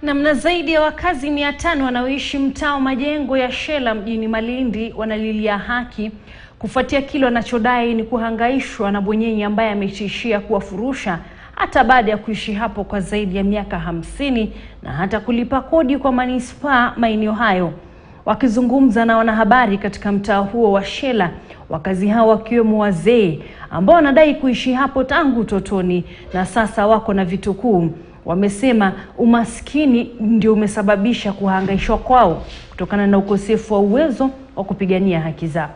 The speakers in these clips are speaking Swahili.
Namna zaidi ya wakazi mia tano wanaoishi mtaa wa majengo ya Shela mjini Malindi wanalilia haki kufuatia kile wanachodai ni kuhangaishwa na bwenyenye ambaye ametishia kuwafurusha hata baada ya kuishi hapo kwa zaidi ya miaka hamsini na hata kulipa kodi kwa manispaa maeneo hayo. Wakizungumza na wanahabari katika mtaa huo wa Shela, wakazi hao wakiwemo wazee ambao wanadai kuishi hapo tangu utotoni na sasa wako na vitukuu wamesema umaskini ndio umesababisha kuhangaishwa kwao kutokana na ukosefu wa uwezo wa kupigania haki zao.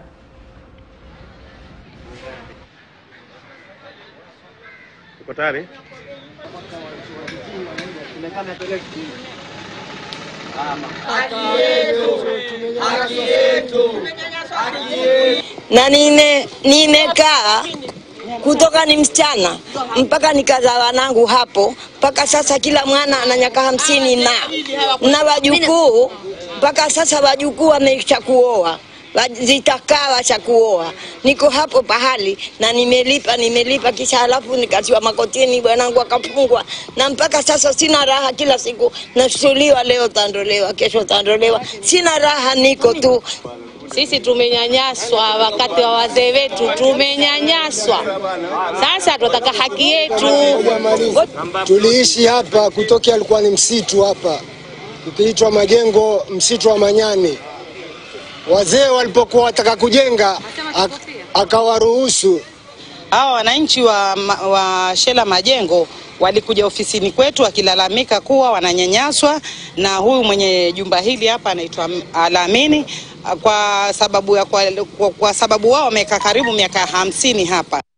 Uko tayari? na nime nimekaa kutoka ni msichana mpaka nikazaa wanangu hapo, mpaka sasa kila mwana ana miaka hamsini na na wajukuu mpaka sasa wajukuu wameisha kuoa wa- zitakaa washa kuoa. Niko hapo pahali na nimelipa nimelipa, kisha halafu nikatiwa makotini, bwanangu akafungwa, na mpaka sasa sina raha. Kila siku nasuliwa, leo tandolewa, kesho tandolewa, sina raha, niko tu Sisi tumenyanyaswa wakati wa wazee wetu, tumenyanyaswa. Sasa tunataka haki yetu. Tuliishi hapa kutokea, alikuwa ni msitu hapa ukiitwa Majengo, msitu wa Manyani. Wazee walipokuwa wataka kujenga ak, akawaruhusu Hawa wananchi wa, ma- wa Shela Majengo walikuja ofisini kwetu wakilalamika kuwa wananyanyaswa na huyu mwenye jumba hili hapa anaitwa Alamini kwa sababu ya kwa, kwa, kwa sababu wao wamekaa karibu miaka hamsini hapa.